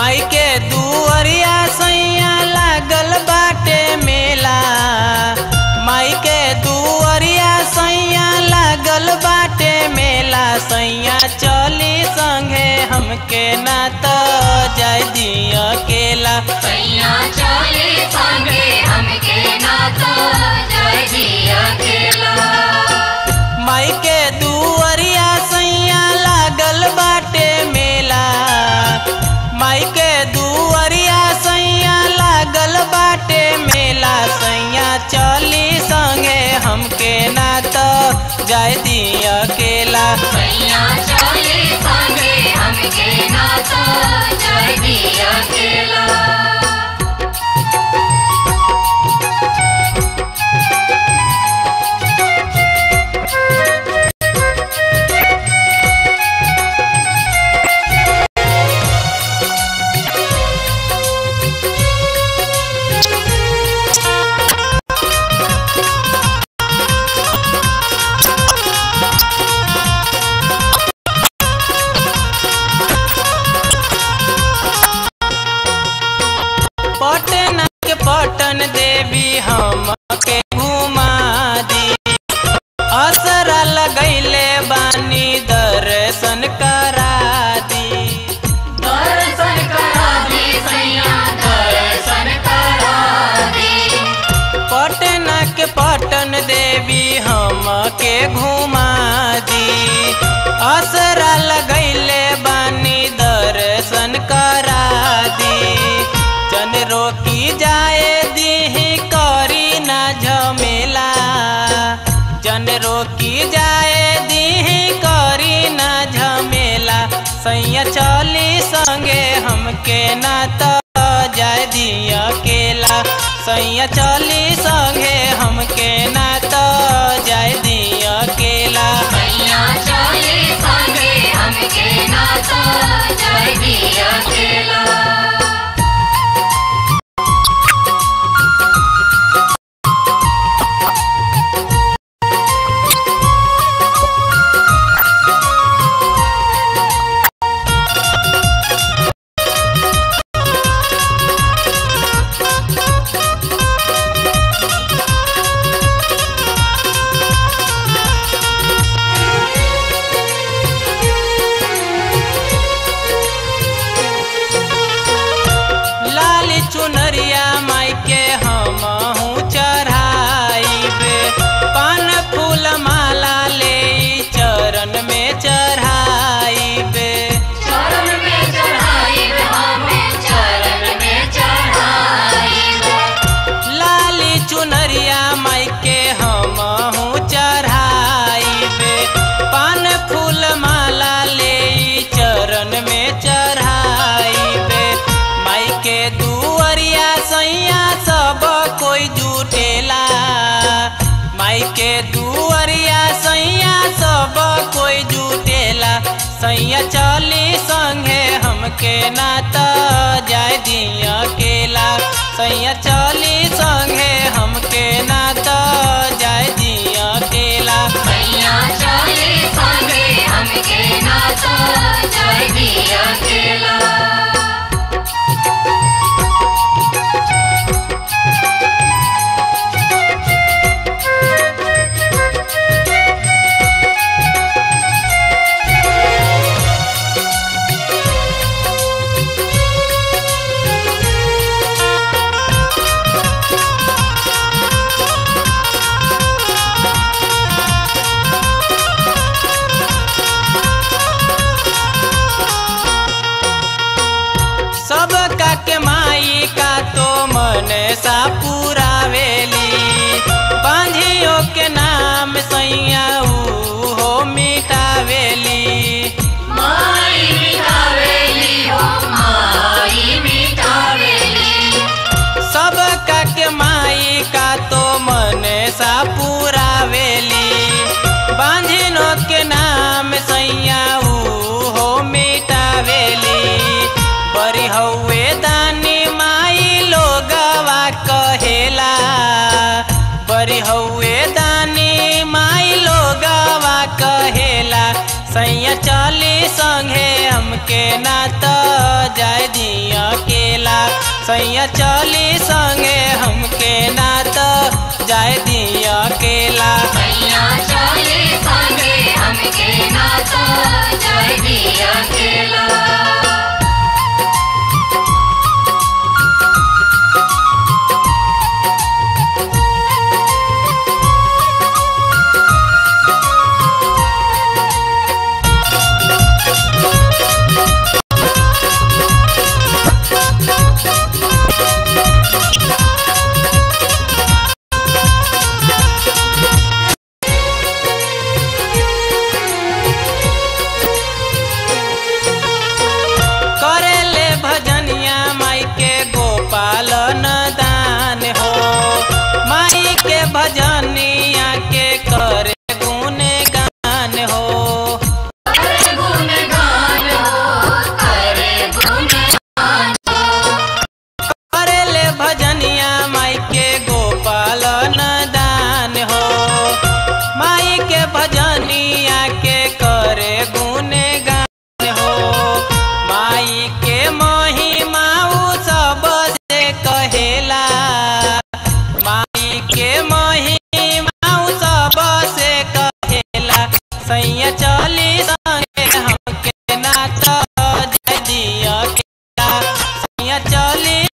माई के दुअरिया सैया लागल बाटे मेला माई के दुअरिया सैया लागल बाटे मेला सैया चली संगे हमके ना तो जाय दिया केला सैया चले संगे हमके ना तो जय दिया केला माई के दुअरिया सैया लागल बाटे मेला माई के दुअरिया सैया लागल बाटे मेला सैया चली संगे हमके ना तो जाय दिया केला सैया चले संगे हमके ना तो जय दिया केला पटना के पटन देवी हमके घुमा दी असरा लगैले बानी दर्शन करा दी दर्शन करा दे सैया दर्शन करा दे पटना के पटन देवी हमके घुमा दी असरा लगैले बानी दर्शन करा दी जन रोकी जाए दीही करी ना झमेला जन रोकी जाए दीही करी ना झमेला सैया चली संगे हमके ना तो जाय दिया केला सैया चली संगे हमके ना तो जाय दिया केला सैया चले संगे हमके ना तो जय दिया केला लाली चुनरिया माई के हमहू चढ़ाइबे पान फूल माला ले चरण में चढ़ाइबे चरण में चढ़ाई हमें चरण में चढ़ाई लाली चुनरिया माई के हमहू चढ़ाइबे पान फूल माला ले चरण में चढ़ाइबे माई के दुअरिया सैया सब कोई जुटेला माई के दुअरिया सैया सब कोई जुटेला सैया चली संगे हमके ना तो जाय दिया केला सैया चली संगे हमके ना तो जाय दिया केला सैया चले संगे हमके ना तो जय दिया केला सब का के माई का तो मन सा पुरावेली बांधियों के नाम सैया ऊ हो मिटावेली माई मिठावेली हो माई मिठावेली सब का के माई का तो मन सा पुरावेली बांधिनो के नाम सैया ऊ हो मिटावेली बरी हौवे दानी माई लोगवा कहेला बरी हौवे दानी माई लोगवा सैया चली संगे हमके ना तो जाय दिया सैया चली संगे हमके ना तो जाए दिया अकेला मैया चले संगे हमके नाता जय दिया केला करेले भजनिया माई के गोपाल दान हो माई के भजनिया के करे गुण गान हो करे गुणगान हो करे गुणगान करेले भजनिया माई के गोपाल दान हो माई के भजनिया के करे गुण गान हो माई के महिमा उ सब से कहेला माई के महिमा उ सब से कहेला सैया चली संगे हमके नाता जय दिया केला सैया चली